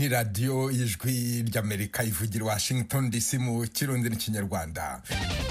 ni radiyo y'ijwi ry'amerika ivugira washington dc mu kirundi n'ikinyarwanda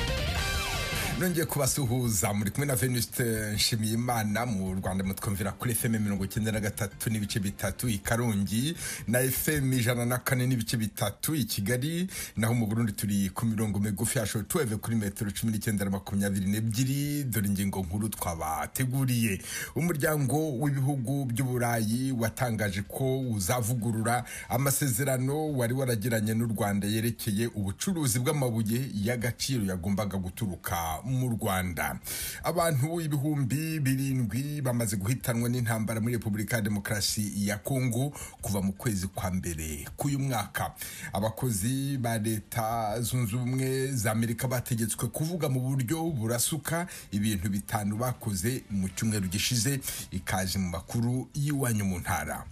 nongeye kubasuhuza muri kumwe na venuste nshimiyimana mu rwanda mutwumvira kuri fm mirongo icyenda na gatatu n'ibice bitatu i karongi na fm ijana na kane n'ibice bitatu i kigali naho mu burundi turi ku mirongo migufi ya shotuweve kuri metero cumi n'icyenda na makumyabiri n'ebyiri dore ingingo nkuru twabateguriye umuryango w'ibihugu by'uburayi watangaje ko uzavugurura amasezerano wari waragiranye n'u rwanda yerekeye ubucuruzi bw'amabuye y'agaciro yagombaga guturuka mu rwanda abantu ibihumbi birindwi bamaze guhitanwa n'intambara muri repubulika ya demokarasi ya kongo kuva mu kwezi kwa mbere k'uyu mwaka abakozi ba leta zunze ubumwe za amerika bategetswe kuvuga mu buryo burasuka ibintu bitanu bakoze mu cyumweru gishize ikaje mu makuru y'iwanyu mu ntara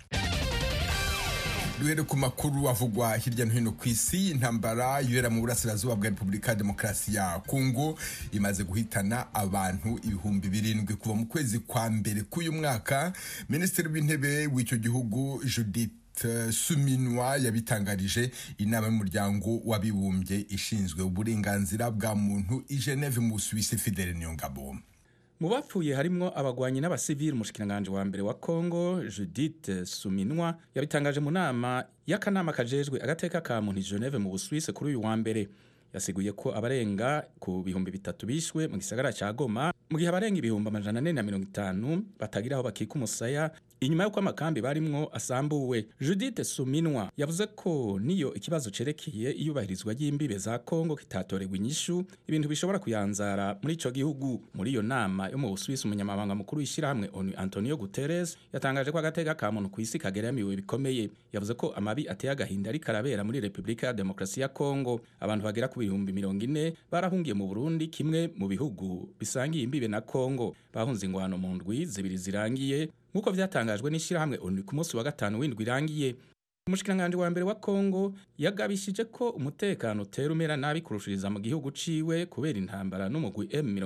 duhere ku makuru avugwa hirya no hino ku isi intambara yibera mu burasirazuba bwa repubulika ya demokarasi ya kongo imaze guhitana abantu ibihumbi birindwi kuva mu kwezi kwa mbere k'uyu mwaka minisitiri w'intebe w'icyo gihugu judith suminwa yabitangarije inama y'umuryango w'abibumbye ishinzwe uburenganzira bwa muntu i geneve mu busuwisi fidele niyongabo mu bapfuye harimwo abagwanyi n'abasivili umushikiranganji wa mbere wa Kongo Judith Suminwa yabitangaje mu nama y'akanama kajejwe agateka ka muntu Geneve mu Busuwisi kuri uyu wa mbere yasiguye ko abarenga ku bihumbi bitatu bishwe mu gisagara ca Goma mu gihe abarenga ibihumbi amajana ane na mirongo itanu batagira aho bakika umusaya inyuma y'uko amakambi barimwo asambuwe Judith Suminwa yavuze ko niyo ikibazo cerekeye iyubahirizwa ry'imbibe za Kongo kitatoregwa inyishu ibintu bishobora kuyanzara muri ico gihugu muri iyo nama yo mu Busuwisi umunyamabanga mukuru w'ishyirahamwe ONU Antonio Guterres yatangaje ko agateka ka muntu ku isi kageramiwe bikomeye yavuze ko amabi ateye agahinda ariko arabera muri Repubulika ya Demokarasi ya Kongo abantu bagera ku bihumbi mirongo ine barahungiye mu Burundi kimwe mu bihugu bisangiye imbibe na Kongo bahunze ingwano mu ndwi zibiri zirangiye nk'uko vyatangajwe n'ishyirahamwe ONU ku munsi wa gatanu w'indwi irangiye umushikiranganji wa mbere wa Kongo yagabishije ko umutekano utera umera nabi kurushiriza mu gihugu ciwe kubera intambara n'umugwi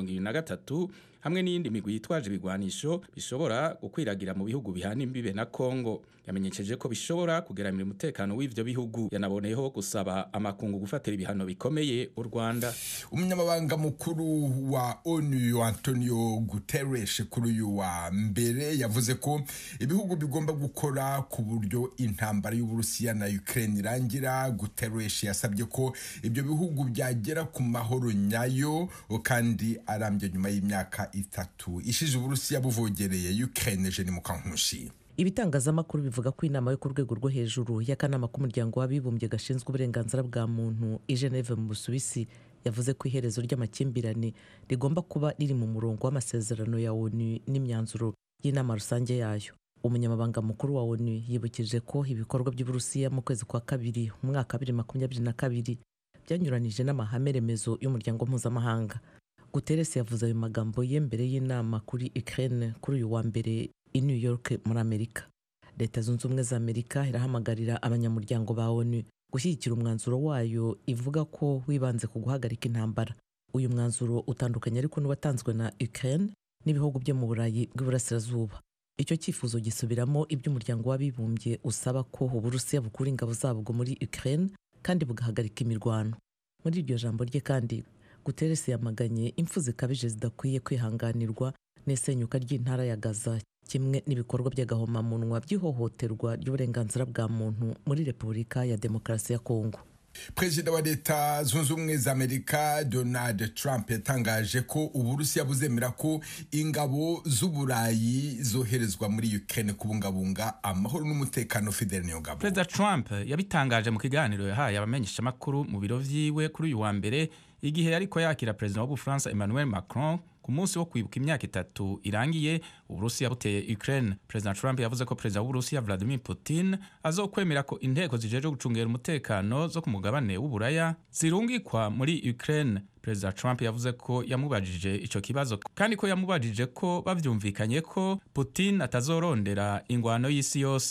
M23 hamwe n'iyindi migwi yitwaje ibigwanisho bishobora gukwiragira mu bihugu bihana imbibe na Kongo yamenyesheje ko bishobora kugeramira umutekano w'ivyo bihugu yanaboneyeho gusaba amakungu gufatira ibihano bikomeye u Rwanda umunyamabanga mukuru wa ONU Antonio Guterres kuri uyu wa mbere yavuze ko ibihugu bigomba gukora ku buryo intambara y'Uburusiya na Ukraine irangira Guterres yasabye ko ibyo bihugu byagera ku mahoro nyayo kandi arambye nyuma y'imyaka itatu ishize Uburusiya buvogereye Ukraine Jenny Mukankushi ibitangazamakuru bivuga ko inama yo ku rwego rwo hejuru y'akanama k'umuryango w'abibumbye gashinzwe uburenganzira bwa muntu i Geneve mu Busuwisi yavuze ko iherezo ry'amakimbirane rigomba kuba riri mu murongo w'amasezerano ya ONU n'imyanzuro y'inama rusange yayo umunyamabanga mukuru wa ONU yibukije ko ibikorwa by'Uburusiya mu kwezi kwa kabiri mu mwaka bibiri makumyabiri na kabiri byanyuranije n'amahame remezo y'umuryango mpuzamahanga Guterres yavuze ayo magambo ye mbere y'inama kuri Ukraine kuri uyu wa mbere i New York muri Amerika leta zunze ubumwe za Amerika irahamagarira abanyamuryango ba ONU gushyigikira umwanzuro wayo ivuga ko wibanze ku guhagarika intambara uyu mwanzuro utandukanye ariko n'uwatanzwe na Ukraine n'ibihugu byo mu Burayi bw'iburasirazuba icyo cyifuzo gisubiramo ibyo umuryango w'abibumbye usaba ko Uburusiya bukura ingabo zabwo muri Ukraine kandi bugahagarika imirwano muri iryo jambo rye kandi Guterres yamaganye impfu zikabije zidakwiye kwihanganirwa n'isenyuka ry'intara ya Gaza kimwe n'ibikorwa by'agahomamunwa by'ihohoterwa ry'uburenganzira bwa muntu muri Repubulika ya Demokarasi ya Kongo perezida wa leta zunze ubumwe za amerika donald trump yatangaje ko uburusiya buzemera ko ingabo z'uburayi zoherezwa muri ukraine kubungabunga amahoro n'umutekano fidel niyongabo perezida trump yabitangaje mu kiganiro yahaye abamenyeshamakuru mu biro vyiwe kuri uyu wa mbere igihe yariko yakira perezida w'ubufaransa emmanuel macron ku munsi wo kwibuka imyaka itatu irangiye uburusiya buteye ukraine perezida trump yavuze ko perezida w'uburusiya vladimir putin azokwemera ko inteko zijejwe gucungera umutekano zo ku mugabane w'uburaya zirungikwa muri ukraine perezida trump yavuze ko yamubajije ico kibazo kandi ko yamubajije ko bavyumvikanye ko putin atazorondera ingwano y'isi yose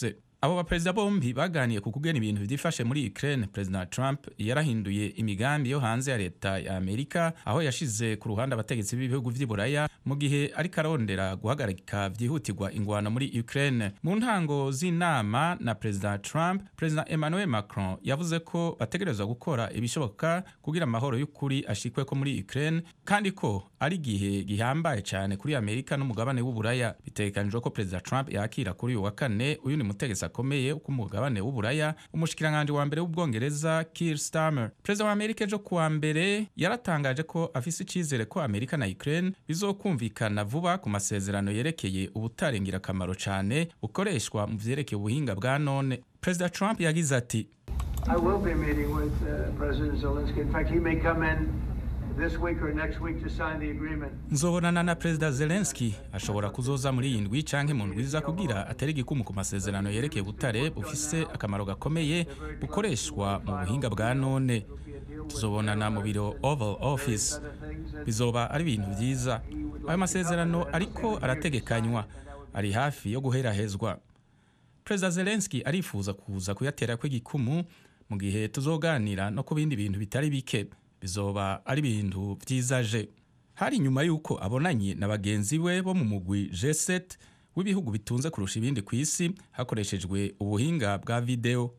abo baperezida bombi baganiye ku kugena ibintu byifashe muri Ukraine President Trump yarahinduye imigambi yo hanze ya leta ya Amerika aho yashize ku ruhande abategetsi b'ibihugu vy'i Buraya mu gihe ariko arondera guhagarika vyihutirwa ingwano muri Ukraine mu ntango z'inama na President Trump President Emmanuel Macron yavuze ko bategerezwa gukora ibishoboka kugira amahoro y'ukuri ashikwe ko muri Ukraine kandi ko ari igihe gihambaye cyane kuri Amerika n'umugabane w'Uburaya bitegekanijwe ko President Trump yakira kuri uyu wa kane uyu ni mutegetsi akomeye ku mugabane w'Uburaya umushikiranganje wa mbere w'ubwongereza Keir Starmer Perezida wa Amerika ejo kuwa mbere yaratangaje ko afise icizere ko Amerika na Ukraine bizokumvikana vuba ku masezerano yerekeye ubutare ngirakamaro cyane bukoreshwa mu vyerekeye ubuhinga bwa none Perezida Trump yagize ati I will be meeting with uh, President Zelensky. In fact, he may come in this week or next week to sign the agreement. nzobonana na perezida zelenski ashobora kuzoza muri iyi ndwi canke mu ndwi iza kugira atere igikumu ku masezerano yerekeye ubutare bufise akamaro gakomeye bukoreshwa mu buhinga bwa none tuzobonana mu biro oval office bizoba ari ibintu vyiza ayo masezerano ariko arategekanywa ari hafi yo guherahezwa perezida zelenski arifuza kuza kuyaterako igikumu mu gihe tuzoganira no ku bindi bintu bitari bike bizoba ari ibintu vyizaje hari nyuma y'uko abonanye na bagenzi we bo mu mugwi G7 w'ibihugu bitunze kurusha ibindi ku isi hakoreshejwe ubuhinga bwa video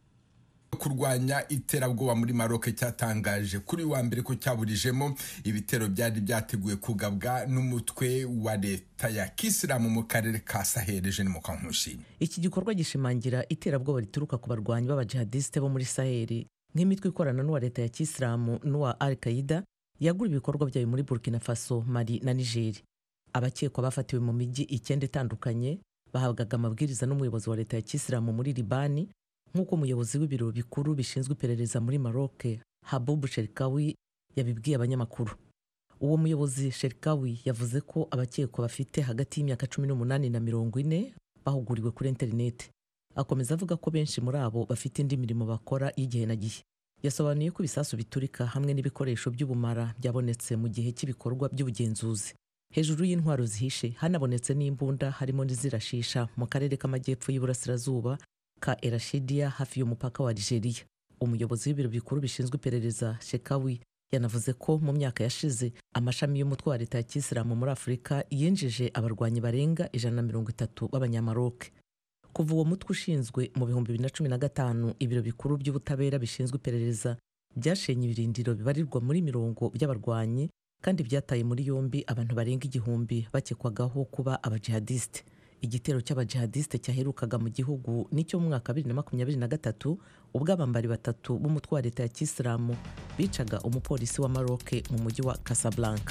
kurwanya iterabwoba muri maroke cyatangaje kuri wa mbere ko cyaburijemo ibitero byari byateguwe kugabwa n'umutwe wa leta ya kisilamu mu karere ka sahel eugene mukankushi iki gikorwa gishimangira iterabwoba rituruka ku barwanyi b'abajihadisite bo muri saheli nk'imitwe ikorana n'uwa leta ya kisilamu n'uwa al qaida yagura ibikorwa byayo muri burkina faso mali na nigeri abakekwa bafatiwe mu mijyi icyenda itandukanye bahabwaga amabwiriza n'umuyobozi wa leta ya kisilamu muri libani nk'uko umuyobozi w'ibiro bikuru bishinzwe iperereza muri maroc habubu sherikawi yabibwiye abanyamakuru uwo muyobozi sherikawi yavuze ko abakekwa bafite hagati y'imyaka cumi n'umunani na mirongo ine bahuguriwe kuri interineti akomeza avuga ko benshi muri abo bafite indi mirimo bakora y'igihe na gihe yasobanuye ko ibisasu biturika hamwe n'ibikoresho by'ubumara byabonetse mu gihe cy'ibikorwa by'ubugenzuzi hejuru y'intwaro zihishe hanabonetse n'imbunda harimo n'izirashisha mu karere k'amajyepfo y'iburasirazuba ka erashidiya hafi y'umupaka wa Algeria umuyobozi w'ibiro bikuru bishinzwe iperereza shekawi yanavuze ko mu myaka yashize amashami y'umutwe wa leta ya kisilamu muri afurika yinjije abarwanyi barenga ijana na mirongo itatu b'abanyamaroke kuva uwo mutwe ushinzwe mu bihumbi bibiri na cumi na gatanu ibiro bikuru by'ubutabera bishinzwe iperereza byashenye ibirindiro bibarirwa muri mirongo by'abarwanyi kandi byataye muri yombi abantu barenga igihumbi bakekwagaho kuba abajihadisite igitero cy'abajihadisite cyaherukaga mu gihugu nicyo mu mwaka bibiri na makumyabiri na gatatu ubwo abambari batatu b'umutwe wa leta ya kisilamu bicaga umupolisi wa maroke mu mujyi wa casablanca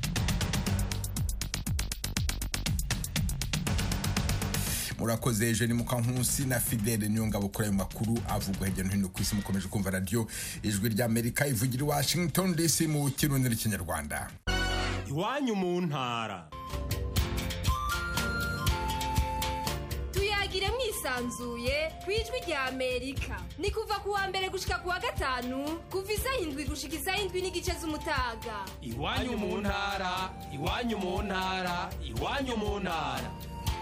murakoze eugene mukankusi na fidele nyongabo kuri ayo makuru avugwa hirya no hino ku isi mukomeje kumva radiyo ijwi ry'amerika ivugira i washington dc mu kirundi n'ikinyarwanda iwanyu mu ntara tuyagire mwisanzuye ku ijwi rya amerika ni kuva ku wa mbere gushika ku wa gatanu kuva isaha indwi gushika isaha indwi n'igice z'umutaga iwanyu mu ntara iwanyu mu ntara iwanyu mu ntara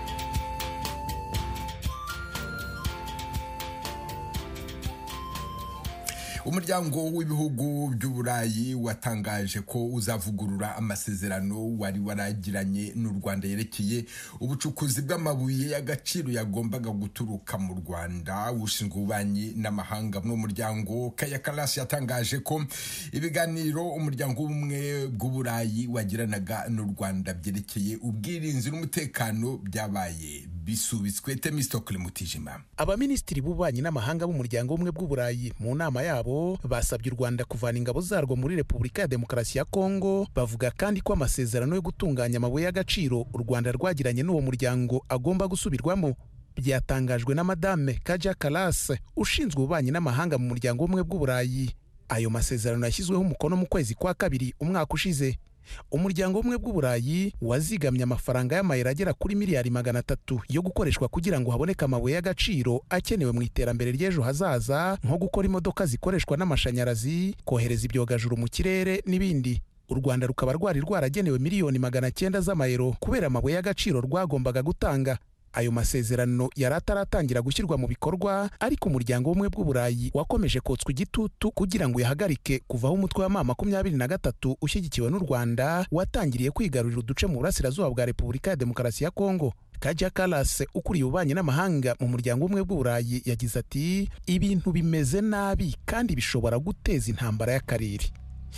umuryango w'ibihugu by'uburayi watangaje ko uzavugurura amasezerano wari waragiranye n'u rwanda yerekeye ubucukuzi bw'amabuye y'agaciro yagombaga guturuka mu rwanda ushinzwe ububanyi n'amahanga muri muryango kaya karasi yatangaje ko ibiganiro umuryango w'ubumwe bw'uburayi wagiranaga n'u rwanda byerekeye ubwirinzi n'umutekano byabaye bisubitswe temistokle mutijima abaminisitiri b'ububanyi n'amahanga b'umuryango w'ubumwe bw'uburayi mu nama yabo basabye u rwanda kuvana ingabo zarwo muri repubulika ya demokarasi ya kongo bavuga kandi ko amasezerano yo gutunganya amabuye y'agaciro u rwanda rwagiranye n'uwo muryango agomba gusubirwamo byatangajwe na madame kaja karase ushinzwe ububanyi n'amahanga mu muryango w'ubumwe bw'uburayi ayo masezerano yashyizweho umukono mu kwezi kwa kabiri umwaka ushize umuryango umwe bw'uburayi wazigamye amafaranga y'amayero agera kuri miliyari magana atatu yo gukoreshwa kugira ngo haboneke amabuye y'agaciro akenewe mu iterambere ry'ejo hazaza nko gukora imodoka zikoreshwa n'amashanyarazi kohereza ibyogajuru mu kirere n'ibindi u rwanda rukaba rwari rwaragenewe miliyoni magana cyenda z'amayero kubera amabuye y'agaciro rwagombaga gutanga ayo masezerano yari ataratangira gushyirwa mu bikorwa ariko umuryango w'ubumwe bw'uburayi wakomeje kotswa igitutu kugira ngo uyahagarike kuvaho umutwe wa ma makumyabiri na gatatu ushyigikiwe n'u rwanda watangiriye kwigarurira uduce mu burasirazuba bwa repubulika ya demokarasi ya kongo kaja kalas ukuriye ububanyi n'amahanga mu muryango w'ubumwe bw'uburayi yagize ati ibintu bimeze nabi kandi bishobora guteza intambara y'akarere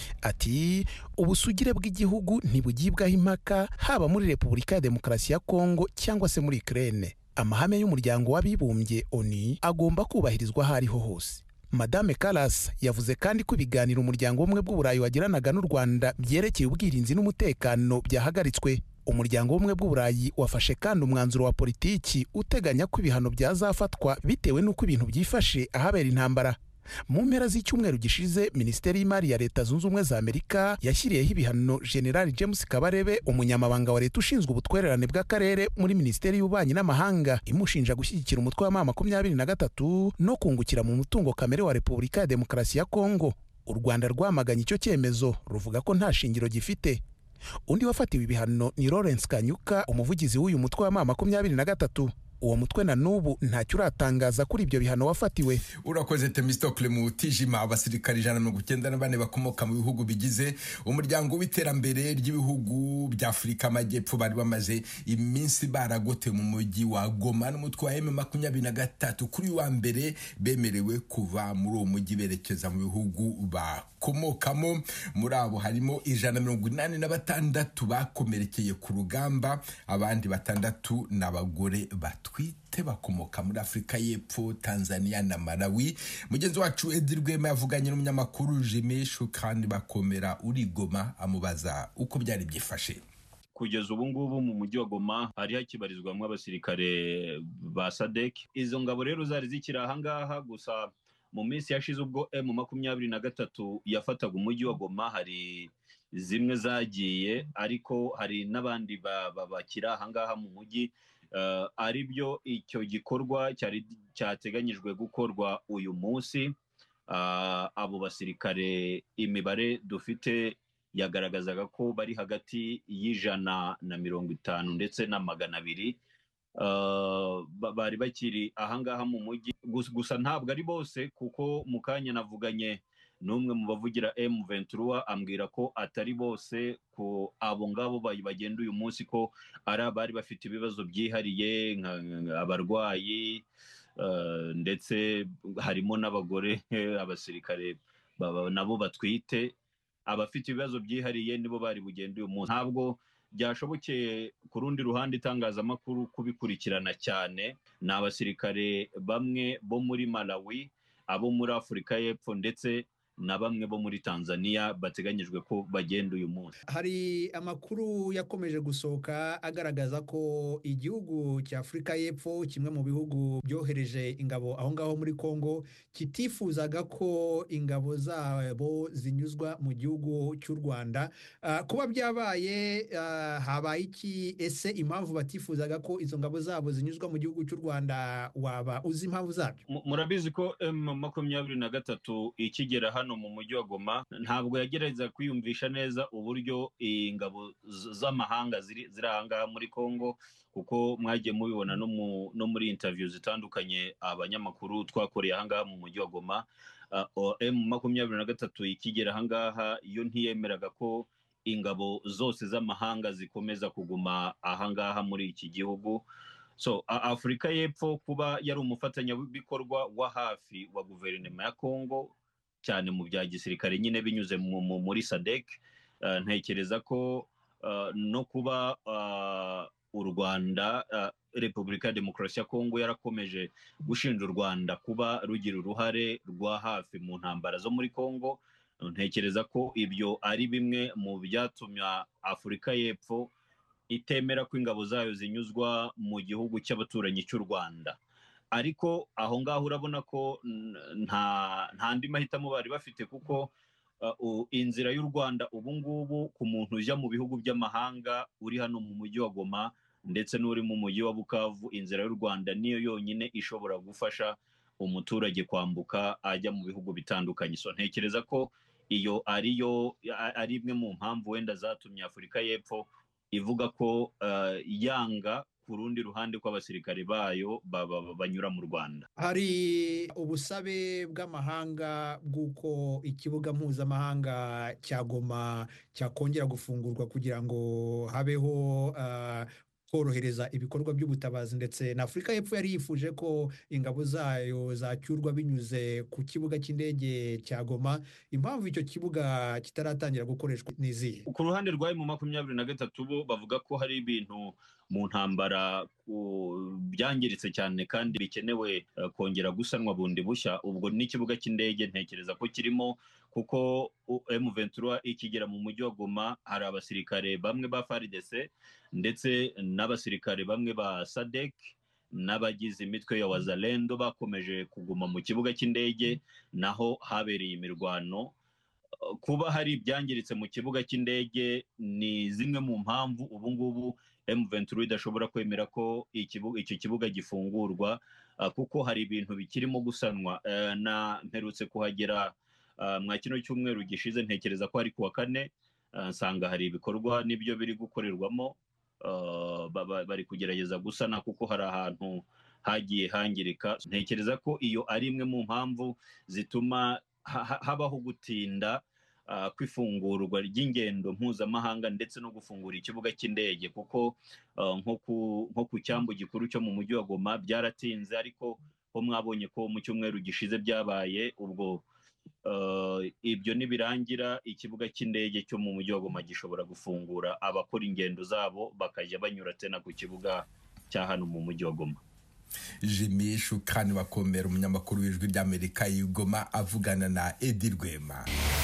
ati ubusugire bw'igihugu ntibugibwaho impaka haba muri repubulika ya demokarasi ya kongo cyangwa se muri ukraine amahame y'umuryango w'abibumbye oni agomba kubahirizwa aho ariho hose madame kalas yavuze kandi ko ibiganiro umuryango w'ubumwe bw'uburayi wagiranaga n'u rwanda byerekeye ubwirinzi n'umutekano byahagaritswe umuryango w'ubumwe bw'uburayi wafashe kandi umwanzuro wa politiki uteganya ko ibihano byazafatwa bitewe n'uko ibintu byifashe ahabera intambara mu mpera z'icyumweru gishize minisiteri y'imari ya leta zunze ubumwe za amerika yashyiriyeho ibihano generali james kabarebe umunyamabanga wa leta ushinzwe ubutwererane bw'akarere muri minisiteri y'ububanyi n'amahanga imushinja gushyigikira umutwe wa ma makumyabiri na gatatu no kungukira mu mutungo kamere wa repubulika ya demokarasi ya kongo u rwanda rwamaganye icyo cyemezo ruvuga ko nta shingiro gifite undi wafatiwe ibihano ni lawrence kanyuka umuvugizi w'uyu mutwe wa ma makumyabiri na gatatu uwo mutwe na n'ubu ntacyo uratangaza kuri ibyo bihano wafatiwe urakoze temistokle mu tijima abasirikari ijana na mirongo icyenda na bane bakomoka mu bihugu bigize umuryango w'iterambere ry'ibihugu bya afurika amajyepfo bari bamaze iminsi baragote mu mujyi wa goma n'umutwe wa emu makumyabiri na gatatu kuri wa mbere bemerewe kuva muri uwo mujyi berekeza mu bihugu bakomokamo muri abo harimo ijana na mirongo inani na batandatu bakomerekeye ku rugamba abandi batandatu ni abagore batwite bakomoka muri afurika y'epfo tanzania na malawi mugenzi wacu edi rwema yavuganye n'umunyamakuru jimishu kandi bakomera uri goma amubaza uko byari byifashe kugeza ubu ngubu mu mujyi wa goma hari hakibarizwamo abasirikare ba sadek izo ngabo rero zari zikiri ahangaha gusa mu minsi yashize ubwo emu makumyabiri na gatatu yafataga umujyi wa goma hari zimwe zagiye ariko hari n'abandi bakiri ahangaha mu mujyi ari byo icyo gikorwa cyari cyateganyijwe gukorwa uyu munsi abo basirikare imibare dufite yagaragazaga ko bari hagati y'ijana na mirongo itanu ndetse na magana abiri bari bakiri ahangaha mu mujyi gusa ntabwo ari bose kuko mu kanya navuganye n'umwe mu bavugira emu ventura ambwira ko atari bose ko abo ngabo bagenda uyu munsi ko ari abari bafite ibibazo byihariye abarwayi ndetse harimo n'abagore abasirikare nabo batwite abafite ibibazo byihariye nibo bari bugenda uyu munsi ntabwo byashobokeye ku rundi ruhande itangazamakuru kubikurikirana cyane ni abasirikare bamwe bo muri malawi abo muri afurika y'epfo ndetse na bamwe bo muri tanzania bateganyijwe ko bagenda uyu munsi hari amakuru yakomeje gusohoka agaragaza ko igihugu cya afurika y'epfo kimwe mu bihugu byohereje ingabo aho ngaho muri congo kitifuzaga ko ingabo zabo zinyuzwa mu gihugu cy'u rwanda kuba byabaye habaye iki ese impamvu batifuzaga ko izo ngabo zabo zinyuzwa mu gihugu cy'u rwanda waba uzi impamvu zabyo murabizi ko emu makumyabiri na gatatu ikigera hano mu mujyi wa goma ntabwo yagerageza kwiyumvisha neza uburyo ingabo z'amahanga ziri ahangaha muri congo kuko mwagiye mubibona no muri intaviyu zitandukanye abanyamakuru twakoreye ahangaha mu mujyi wa goma emu makumyabiri na gatatu ikigera ahangaha yo ntiyemeraga ko ingabo zose z'amahanga zikomeza kuguma ahangaha muri iki gihugu so afurika y'epfo kuba yari umufatanyabikorwa wa hafi wa guverinoma ya congo cyane mu bya gisirikare nyine binyuze muri sadek ntekereza ko no kuba u rwanda repubulika ya demokarasi ya kongo yarakomeje gushinja u rwanda kuba rugira uruhare rwa hafi mu ntambara zo muri kongo ntekereza ko ibyo ari bimwe mu byatumye afurika y'epfo itemera ko ingabo zayo zinyuzwa mu gihugu cy'abaturanyi cy'u rwanda ariko aho ngaho urabona ko nta andi mahitamo bari bafite kuko inzira y'u rwanda ubu ngubu ku muntu ujya mu bihugu by'amahanga uri hano mu mujyi wa goma ndetse n'uri mu mujyi wa bukavu inzira y'u rwanda niyo yonyine ishobora gufasha umuturage kwambuka ajya mu bihugu bitandukanye so ntekereza ko iyo ariyo ari imwe mu mpamvu wenda zatumye afurika y'epfo ivuga ko yanga ku rundi ruhande ko abasirikare bayo ba- ba- ba- banyura mu rwanda hari ubusabe bw'amahanga bw'uko ikibuga mpuzamahanga cya goma cyakongera gufungurwa kugira ngo habeho ah, korohereza ibikorwa by'ubutabazi ndetse na afurika y'epfo yari yifuje ko ingabo zayo zacyurwa binyuze ku kibuga cy'indege cya goma impamvu icyo kibuga kitaratangira gukoreshwa ni izihe ku ruhande rwa mu makumyabiri na gatatu bo bavuga ko hari ibintu mu ntambara ku- byangiritse cyane kandi bikenewe eh, kongera gusanwa bundi bushya ubwo n'ikibuga cy'indege ntekereza ko kirimo kuko M23 ikigera mu mujyi wa Goma hari abasirikare bamwe ba FARDC ndetse n'abasirikare bamwe ba SADC n'abagize imitwe ya Wazalendo bakomeje kuguma mu kibuga cy'indege naho habereye imirwano kuba hari ibyangiritse mu kibuga cy'indege ni zimwe mu mpamvu ubu ngubu M23 idashobora kwemera ko ikibu- icyo kibuga gifungurwa ah, kuko hari ibintu bikirimo gusanwa Eh, na mperutse kuhagera ah, mwa kino cyumweru gishize ntekereza ko ari kuwa kane ah, nsanga hari ibikorwa n'ibyo biri gukorerwamo ah, ba- ba- bari kugerageza gusana kuko hari ahantu hagiye hangirika ntekereza ko iyo ari imwe mu mpamvu zituma ha- ha- habaho gutinda ah, kw'ifungurwa ry'ingendo mpuzamahanga ndetse no gufungura ikibuga cy'indege kuko ah, nko ku- nko ku cyambu gikuru cyo mu mujyi wa Goma byaratinze ariko ho mwabonye ko mu cyumweru gishize byabaye ubwo ah, ibyo nibirangira ikibuga cy'indege cyo mu mujyi wa Goma gishobora gufungura abakora ingendo zabo bakajya banyura tena ku kibuga cya hano mu mujyi wa Goma jimmy shukani bakomera umunyamakuru w'ijwi ry'amerika y'igoma avugana na edi rwema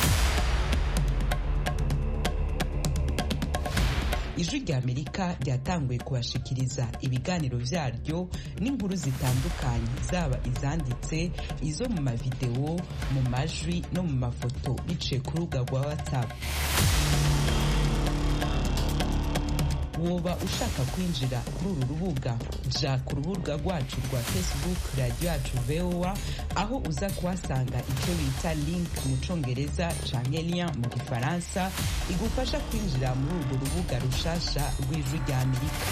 ijwi ry'amerika ryatanguye kubashikiriza ibiganiro byaryo n'inkuru zitandukanye zaba izanditse izo mu mavidewo mu majwi no mu mafoto biciye ku rubuga rwa whatsapp woba ushaka kwinjira kuri uru rubuga ja ku rubuga rwacu rwa facebook radiyo yacu voa aho uza kuhasanga icyo bita link mu congereza canke lien mu gifaransa igufasha kwinjira muri urwo rubuga rushasha rw'ijwi rya amerika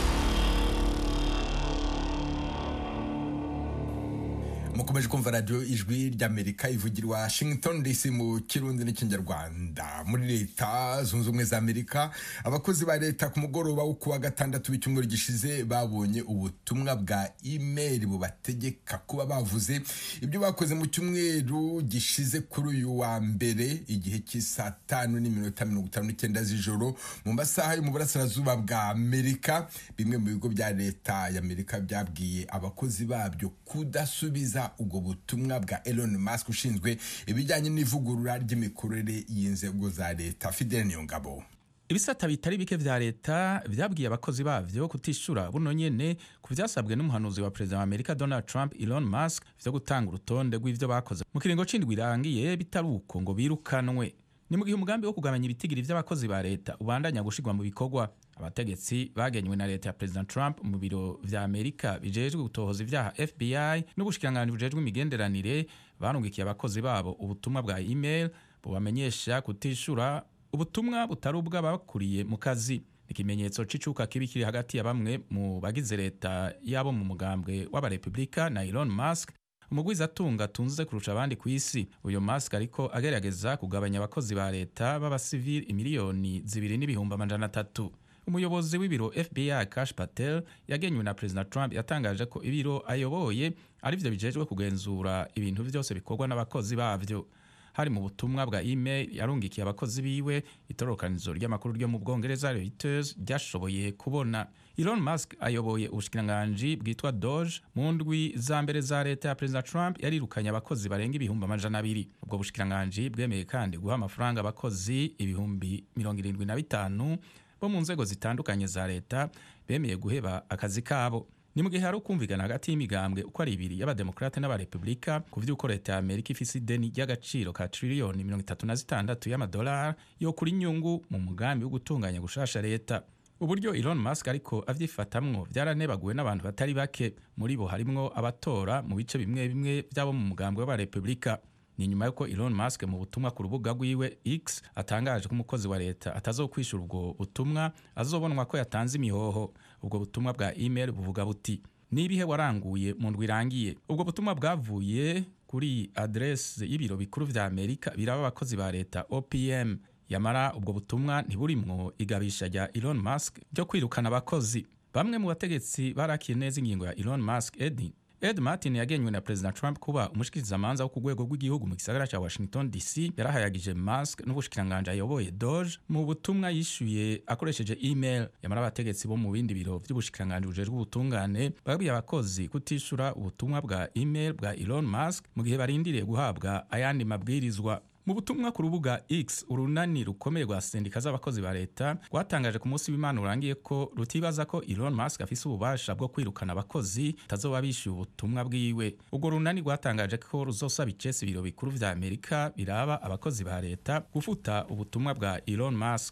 mukomeje kumva radiyo ijwi ry'amerika ivugira i washington dc mu kirundi n'ikinyarwanda muri leta zunze ubumwe za amerika abakozi ba leta ku mugoroba wo kuwa gatandatu w'icyumweru gishize babonye ubutumwa bwa imeri bubategeka kuba bavuze ibyo bakoze mu cyumweru gishize kuri uyu wa mbere igihe cy'isaa tanu n'iminota mirongo itanu n'icyenda z'ijoro mu masaha yo mu burasirazuba bwa amerika bimwe mu bigo bya leta y'amerika byabwiye abakozi babyo kudasubiza ubwo butumwa bwa Elon Musk ushinzwe ibijyanye n'ivugurura ry'imikorere y'inzego za leta Fidel Niyongabo ibisata bitari bike vya leta vyabwiye abakozi bavyo kutishura buno nyene ku vyasabwe n'umuhanuzi wa perezida wa amerika donald trump elon musk vyo gutanga urutonde rw'ivyo bakoze mu kiringo c'indwi irangiye bitari uko ngo birukanwe ni mu gihe umugambi wo kugabanya ibitigiri vy'abakozi ba leta ubandanya gushirwa mu bikorwa abategetsi bagenywe na leta ya perezida trump mu biro vya amerika bijejwe gutohoza ivyaha fbi n'ubushikiranganji bujejwe imigenderanire barungikiye abakozi babo ubutumwa bwa email bubamenyesha kutishura ubutumwa butari ubw'abakuriye mu kazi ni ikimenyetso c'icuka kibi kiri hagati ya bamwe mu bagize leta yabo mu mugambwe w'abarepubulika na elon musk umugwizatunga atunze kurusha abandi ku isi uyu musk ariko agerageza kugabanya abakozi ba leta b'abasivili imiliyoni zibiri n'ibihumbi amajana atatu umuyobozi w'ibiro fbi kash patel yagenywe na perezida trump yatangaje ko ibiro ayoboye ari byo bijejwe kugenzura ibintu byose bikorwa n'abakozi bavyo hari mu butumwa bwa email yarungikiye abakozi biwe itororokanizo ry'amakuru ryo mu bwongereza reuters ryashoboye kubona elon musk ayoboye ubushikiranganji bwitwa doge mu ndwi za mbere za leta ya perezida trump yarirukanye abakozi barenga ibihumbi amajana abiri ubwo bushikiranganji bwemeye kandi guha amafaranga abakozi ibihumbi mirongo irindwi na bitanu bo mu nzego zitandukanye za leta bemeye guheba akazi kabo ni mu gihe hari ukumvikana hagati y'imigambwe uko ari ibiri y'abademokrate n'abarepubulika ku vy'uko leta ya amerika ifise ideni ry'agaciro ka triliyoni mirongo itatu na zitandatu y'amadolari yo kuri nyungu mu mugambi wo gutunganya gushasha leta uburyo elon musk ariko avyifatamwo vyaranebaguwe n'abantu batari bake muri bo harimwo abatora mu bice bimwe bimwe vy'abo mu mugambi w'abarepubulika ni nyuma y'uko Elon Musk mu butumwa ku rubuga rwiwe X atangaje ko umukozi wa leta atazokwishura ubwo butumwa azobonwa ko yatanze imihoho ubwo butumwa bwa email buvuga buti nibihe waranguye mu ndwi irangiye ubwo butumwa bwavuye kuri adresse y'ibiro bikuru vya Amerika biraba abakozi ba leta OPM yamara ubwo butumwa ntiburimwo igabisha rya Elon Musk ryo kwirukana abakozi bamwe mu bategetsi barakiye neza ingingo ya Elon Musk Ed Ed Martin yagenywe na President Trump kuba umushikirizamanza wo ku rwego rw'igihugu mu gisagara ca Washington DC yarahayagije Musk n'ubushikiranganje ayoboye Doge mu butumwa yishuye akoresheje email yamara abategetsi bo mu bindi biro vy'ubushikiranganje bujejwe ubutungane babwiye abakozi kutishura ubutumwa bwa email bwa Elon Musk mu gihe barindiriye guhabwa ayandi mabwirizwa mu butumwa ku rubuga X urunani rukomeye rwa sendika z'abakozi ba leta rwatangaje ku munsi w'Imana urangiye ko rutibaza ko Elon Musk afise ububasha bwo kwirukana abakozi tazoba bishyuye ubutumwa bwiwe ubwo runani rwatangaje ko ruzosaba icesi ibiro bikuru vya Amerika biraba abakozi ba leta gufuta ubutumwa bwa Elon Musk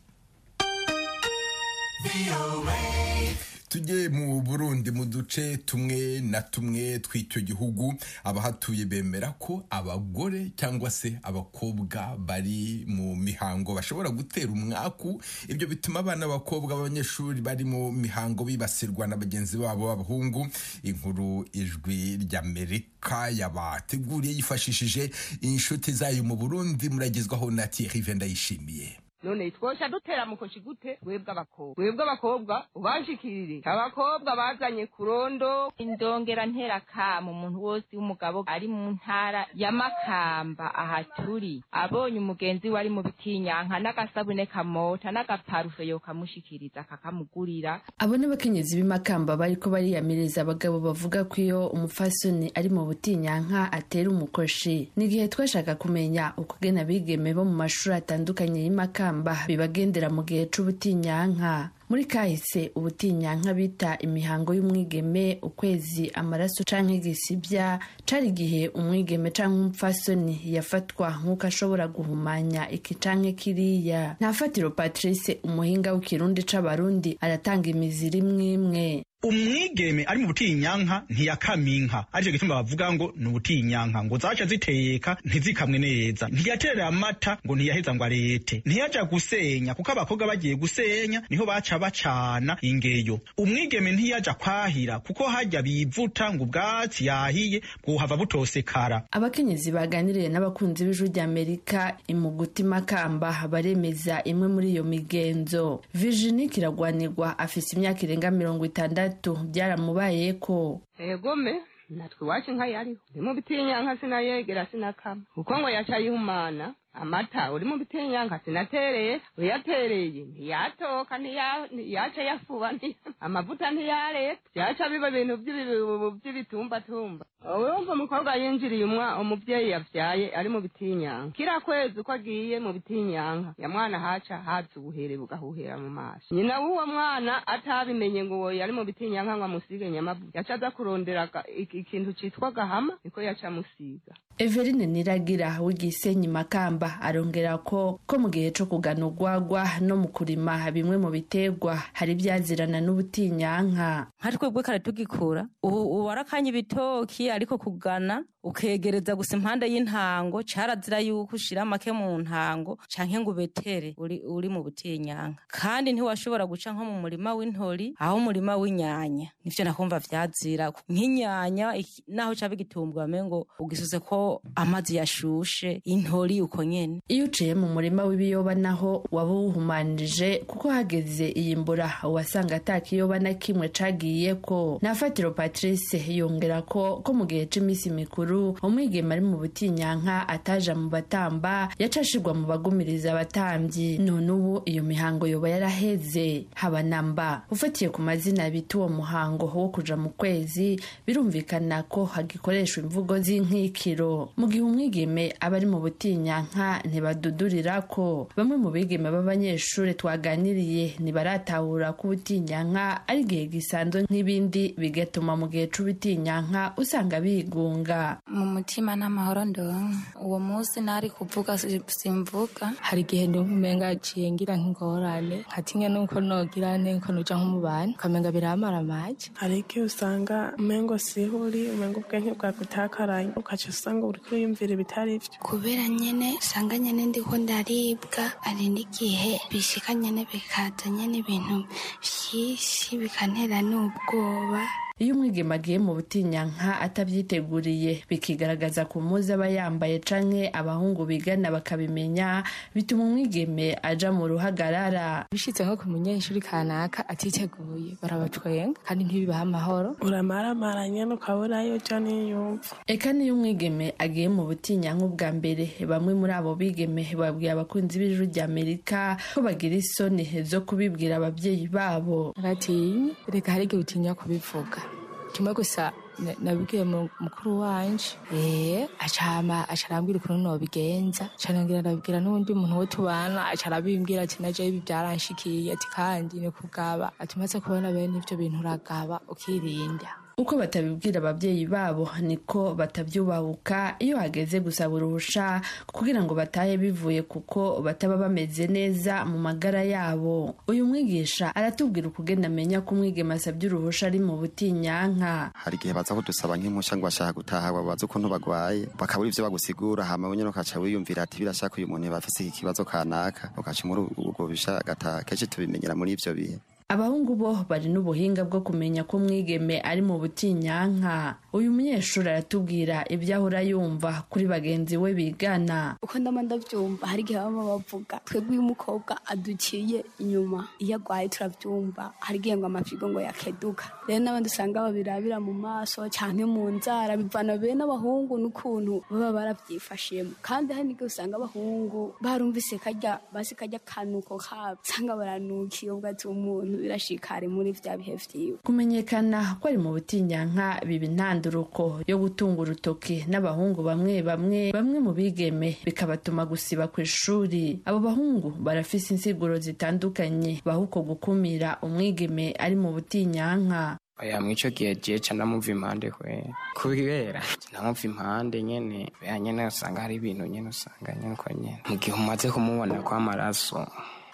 tujye mu burundi mu duce tumwe na tumwe tw'icyo gihugu abahatuye bemera ko abagore cyangwa se abakobwa bari mu mihango bashobora gutera umwaku ibyo bituma abana b'abakobwa b'abanyeshuri bari mu mihango bibasirwa na bagenzi babo b'abahungu inkuru ijwi ry'amerika yabateguriye yifashishije inshuti zayo mu burundi muragezwaho na Thierry Vendayishimiye none twosha dutera mukoshi gute webwe abakobwa webwe abakobwa ubashikirire abakobwa bazanye kurondo indongera ntera kama umuntu wose w'umugabo ari mu ntara ya makamba aha turi abonye umugenzi we ari mu bitinyanka n'agasabune kamota n'agaparufe yokamushikiriza kakamugurira abo n'abakenyezi b'imakamba bariko bariyamiriza abagabo bavuga ko iyo umufasoni ari mu butinyanka atera umukoshi n'igihe twashaka kumenya ukugena abigeme bo mu mashuri atandukanye y'imakamba bibagendera mu gihe c'ubutinyanka muri kahise ubutinyanka bita imihango y'umwigeme ukwezi amaraso canke igisibya cari igihe umwigeme canke umupfasoni yafatwa nk'uko ashobora guhumanya iki canke kiriya ntafatiro patrice umuhinga w'ikirundi c'abarundi aratanga imiziri imwe imwe umwigeme ari mu butinyanka ntiyakaminka aricyo gituma bavuga ngo ni ubutinyanka ngo zaca ziteka ntizikamwe neza ntiyaterera amata ngo ntiyaheza ngo arete ntiyaja gusenya kuko abakobwa bagiye gusenya niho baca bacana ingeyo umwigeme ntiyaja kwahira kuko hajya bivuta ngo ubwatsi yahiye bwohava butosekara abakenyezi baganiriye n'abakunzi b'ijwi ry'amerika imuguti makamba baremeza imwe muri iyo migenzo virginie kiragwanirwa afise imyaka irenga mirongo itandatu byaramubaye ko egome natwe iwacu inka yariho uri mu bitinyanka sinayegera sinakama kuko ngo yaca yihumana amata uri mu bitinyanka sinatereye uyatereye ntiyatoka ntiyaca yafuba amavuta ntiyareta byaca biba ibintu by'ibitumbatumba urumva umukobwa yinjiriye umubyeyi yavyaye ari mu bitinyanka kira kwezi uko agiye mu bitinyanka ya mwana haca haza ubuhere bugahuhera mu maso nyina w'uwo mwana atabimenye ngo uwo yari mu bitinyanka ngo amusige nyamavuta yaca aza kurondera ikintu citwa gahama niko yaca amusiga Everine Niragira w'igisenyi Makamba arongera ko ko mu gihe co kugana urwagwa no mu kurima bimwe mu biterwa hari ibyazirana n'ubutinyanka nka twebwe kare tugikura ubu warakanye ibitoki ariko kugana ukegereza gusa impande y'intango carazira yuko ushira make mu ntango canke ngo ubetere uri, uri mu butinyanka kandi ntiwashobora guca nko mu murima w'intori aho umurima w'inyanya nivyo nakumva vyazira nk'inyanya naho caba igitumbwa ngo ugisuze ko amazi yashushe intori uko nyene iyo uciye mu murima w'ibiyoba naho waba uwuhumanije kuko hageze iyi mbura wasanga ata kiyoba na kimwe cagiyeko nafatiro patrice yongera ko ko mu gihe c'imisi mikuru umwigeme ari mu butinyanka ataja mu batamba yacashirwa mu bagumiriza abatambyi none ubu iyo mihango yoba yaraheze haba namba ufatiye ku mazina bita uwo muhango wo kuja mu kwezi birumvikana ko hagikoreshwa imvugo z'inkikiro mu gihe umwigeme aba ari mu butinyanka ntibadudurira ko bamwe mu bigeme b'abanyeshuri twaganiriye ntibaratahura ko ubutinyanka ari igihe gisanzwe nk'ibindi bigatuma mu gihe c'ubutinyanka usanga bigunga mu mutima n'amahoro ndonka uwo munsi nari kuvuga si- simvuga hari igihe ndumva umenga aciye ngira nk'ingorane nkatinye nuko nogira nte ko nuja nko mu bantu ukamenga biramara amaje hari igihe usanga umengo siho uri umengo ubwenge bwagutakaranye ukaca usanga uriko uriyumvira ibitari vyo kubera nyene usanga nyene ndiko ndaribwa hari n'igihe bishika nyene bikaza nyene ibintu vyinshi bikantera n'ubwoba iyo umwigeme agiye mu butinyanka atabyiteguriye bikigaragaza ku muzi aba yambaye canke abahungu bigana bakabimenya bituma umwigeme aja mu ruhagarara bishitse nko ku munyeshuri kanaka atiteguye barabacwenga kandi ntibibaha amahoro uramaramara nyene ukabura yo ja niyumva eka niyo umwigeme agiye mu butinyanka ubwa mbere bamwe muri abo bigeme babwiye abakunzi b'ijuru rya amerika ko bagira isoni zo kubibwira ababyeyi babo batinya reka hari igihe utinya kubivuga kimwe gusa na- nabibwiye mu- mukuru wanje eh acama aca arambwira ukuntu nobigenza aca nongera arabibwira n'uwundi muntu wo tubana aca arabimbwira ati naje ibi byaranshikiye ati kandi ni kugaba ati umaze kubona bene ivyo bintu uragaba ukirinda uko batabibwira ababyeyi babo niko batabyubahuka iyo hageze gusaba uruhusha kugira ngo batahe bivuye kuko bataba bameze neza mu magara yabo uyu mwigisha aratubwira ukugenda amenya ko umwigeme asabye uruhusha ari mu butinyanka hari igihe baza kudusaba nk'impusha ngo bashaka gutaha babaza ukuntu bagwaye bakabura ivyo bagusigura hama wenyene ukaca wiyumvira ati birashaka uyu muntu bafise iki kibazo kanaka ukaca muri ubwo bisha agataha kenshi tubimenyera muri ivyo bihe abahungu bo bari n'ubuhinga bwo kumenya ko umwigeme ari mu butinyanka uyu munyeshuri aratubwira ibyo ahora yumva kuri bagenzi we bigana uko ndama ndavyumva hari igihe baba bavuga twebwe uyu mukobwa aduciye inyuma iyo agwaye turavyumva hari igihe ngo amafigo ngo yakeduka rero n'abandi usanga babirabira mu maso canke mu nzara bivana bene abahungu n'ukuntu baba baravyifashiyemo kandi hari n'igihe usanga abahungu barumvise karya basi karya kanuko kabo usanga baranukiye ubwo ati umuntu birashikari muri vya bihe vyiwe kumenyekana ko ari mu butinyanka biba intanduruko yo gutunga urutoki n'abahungu bamwe bamwe bamwe mu bigeme bikabatuma gusiba ku ishuri abo bahungu barafise insiguro zitandukanye baha uko gukumira umwigeme ari mu butinyanka oya mwico gihe je ca ndamumva impande kwe kubera ndamumva impande nyene bea nyene usanga hari ibintu nyene usanga nyene uko nyene mu gihe umaze kumubona kw'amaraso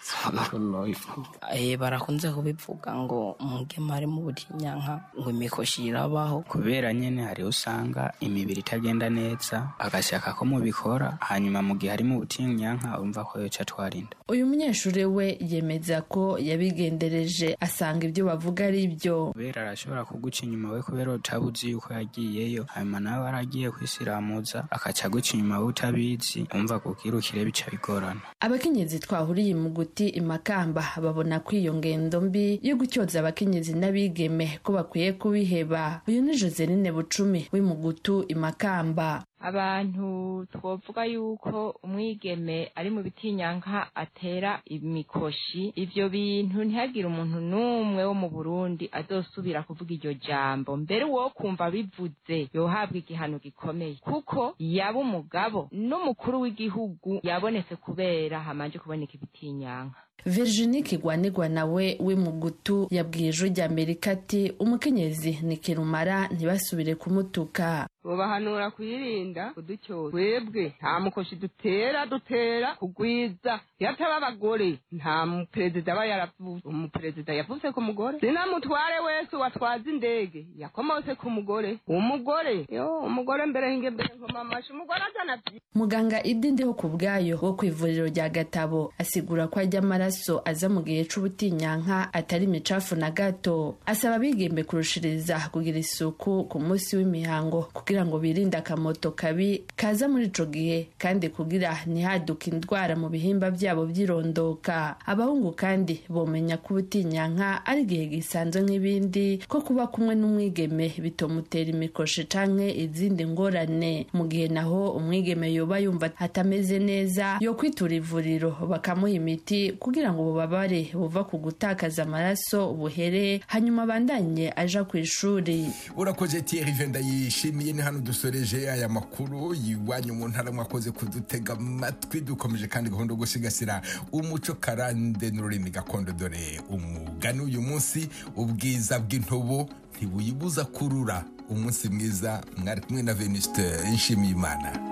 Eh, barakunze kubivuga ngo umugema ari mu butinyanka ngo imikoshi irabaho kubera nyene hari usanga imibiri itagenda neza agashaka ko mubikora hanyuma mu gihe ari mu butinyanka urumva ko yoca twarinda uyu munyeshuri we yemeza ko yabigendereje asanga ibyo bavuga ari byo kubera arashobora kuguca inyuma we kubera utabuzi yuko yagiyeyo hanyuma nawe aragiye kwisiramuza akaca aguca inyuma we utabizi umva kukirukire bica bigorana abakenyezi twahuriye mu guti imakamba babona ko iyo ngendo mbi yo gutyoza abakenyezi n'abigeme ko bakwiye kubiheba uyu ni joseline bucumi w'imugutu imakamba abantu twovuga yuko umwigeme ari mu bitinyanka atera imikoshi ivyo bintu ntihagire umuntu n'umwe wo mu burundi azosubira kuvuga iryo jambo mbere uwo kumva bivuze yohabwa igihano gikomeye kuko yaba umugabo n'umukuru w'igihugu yabonetse kubera hamanje kuboneka ibitinyanka virginie kigwanigwa nawe w'imugutu yabwiye ijwi rya amerika ati umukenyezi ni kirumara ntibasubire kumutuka bobahanura kwirinda kudutyoza twebwe nta mukoshi dutera dutera kugwiza iyo ataba abagore nta muperezida aba yaravuze umuperezida yavuze ku mugore sinamutware wese watwaza indege yakomotse ku mugore umugore yo umugore mbere hinge mbere nkoma amashi umugore azana vyi muganga idi ndiho ku bwayo wo ku ivuriro rya gatabo asigura ko ajya amaraso aza mu gihe c'ubutinyanka atari imicafu na gato asaba abigembe kurushiriza kugira isuku ku munsi w'imihango kugira ngo birinde akamoto kabi kaza muri ico gihe kandi kugira ntihaduke indwara mu bihimba byabo by'irondoka abahungu kandi bomenya ko ubutinyanka ari igihe gisanzwe nk'ibindi ko kuba kumwe n'umwigeme bitomutera imikoshi canke izindi ngorane mu gihe naho umwigeme yoba yumva atameze neza yo kwitura ivuriro bakamuha imiti kugira ngo ububabare buva ku gutakaza amaraso buhere hanyuma abandanye aja ku ishuri urakoze Thierry Venda yishimiye ni hano dusoreje aya makuru yiwanyu mu ntara mwakoze kudutega amatwi dukomeje kandi gahunda yo gusigasira umuco karande n'ururimi gakondo dore umugani uyu munsi ubwiza bw'intobo ntibuyibuza kurura umunsi mwiza mwari kumwe na venuste nshimiyimana